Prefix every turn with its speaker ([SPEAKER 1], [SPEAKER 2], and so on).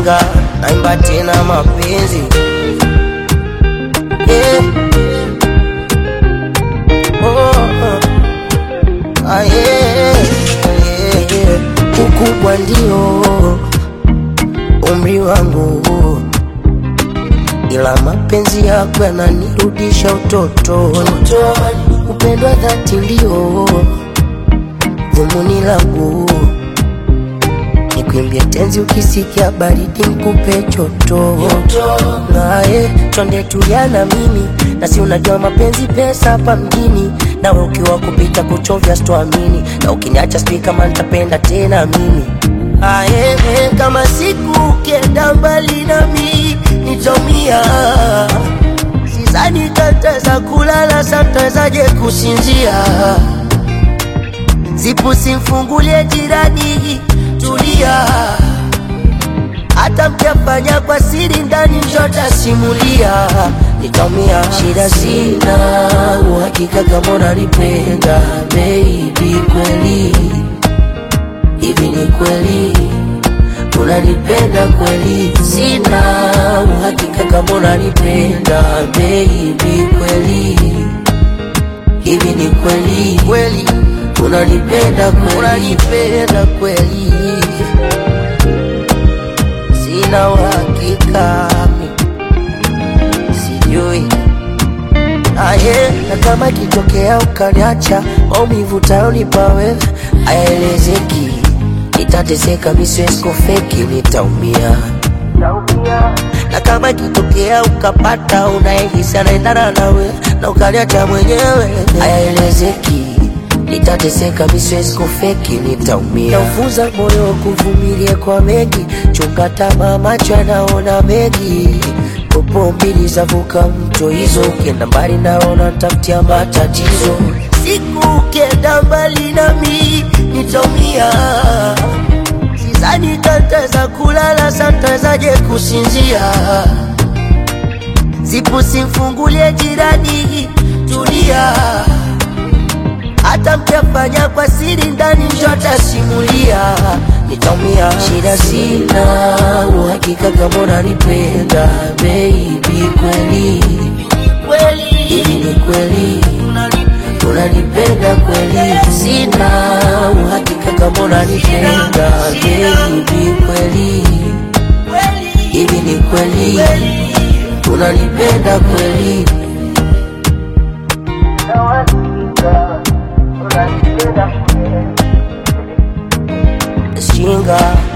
[SPEAKER 1] shinga naimba tena mapenzi yeah. oh, oh. Ah, yeah, yeah, yeah. Ukubwa ndio umri wangu, ila mapenzi yako yananirudisha utotoni. Upendo wa dhati ndio dhumuni langu, nikuimbie tenzi ukisikia baridi nikupe choto. Naye twende tuliana mimi na si unajua mapenzi pesa hapa mjini, nawe ukiwa kupita kuchovya sitoamini, na ukiniacha sijui kama nitapenda tena mimi. Aye, kama siku ukienda mbali nami nitaumia, sidhani tataweza kulala, satawezaje kusinzia zipu simfungulie jirani, tulia. Hata mkiafanya kwa siri ndani, njotasimulia nitaumia. Shida sina uhakika kama unanipenda baby, kweli hivi ni kweli unanipenda kweli? Sina uhakika kama unanipenda baby, kweli hivi ni kweli kweli unanipenda kweli, unanipenda kweli, sina uhakika mi sijui aye, na kama ikitokea ukaniacha, maumivu tayonipa wewe hayaelezeki, nitateseka, mi siwezi kufeki, nitaumia na kama ikitokea ukapata unayehisi anaendana nawe na ukaniacha mwenyewe, hayaelezeki nitateseka, mi siwezi kufeki, nitaumia. Naufunza moyo kuvumilia kwa mengi, chunga tamaa, macho yanaona mengi. Popo mbili zavuka mto hizo, ukienda mbali naona tafutia matatizo. Siku ukienda mbali nami nitaumia, sidhani tataweza kulala, satawezaje kusinzia. Zipu simfungulie jirani, tulia hata mkiafanya kwa siri ndani, njotasimulia nitaumia. Shida sina uhakika kama unanipenda baby, kweli hivi ni kweli unanipenda kweli? Sina uhakika kama unanipenda baby, kweli hivi ni kweli unanipenda kweli? Shinga